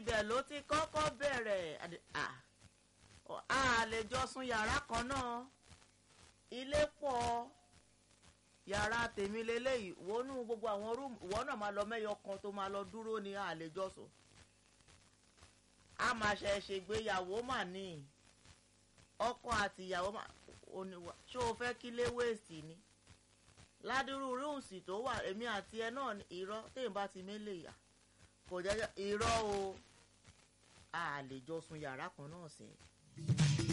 ibẹ̀ ló ti kọ́kọ́ bẹ̀rẹ̀ a lè jọ sùn yàrá kan náà ilé pọ̀ yàrá tèmi lélẹ́yìí wọnú gbogbo àwọn rúùmù ìwọ náà máa lọ mẹ́yọ kan tó máa lọ dúró ní àlejò sùn a máa ṣe ṣègbéyàwó mà ní ọkọ àti ìyàwó mà oníwà ṣé o fẹ́ kí lé wéèsì ni ládùúrú rúùsì tó wà èmi àti ẹ náà irọ́ téèyàn bá ti mélè yà kò jẹ́ irọ́ o a lè jọ sùn yàrá kan náà sẹ́yìn.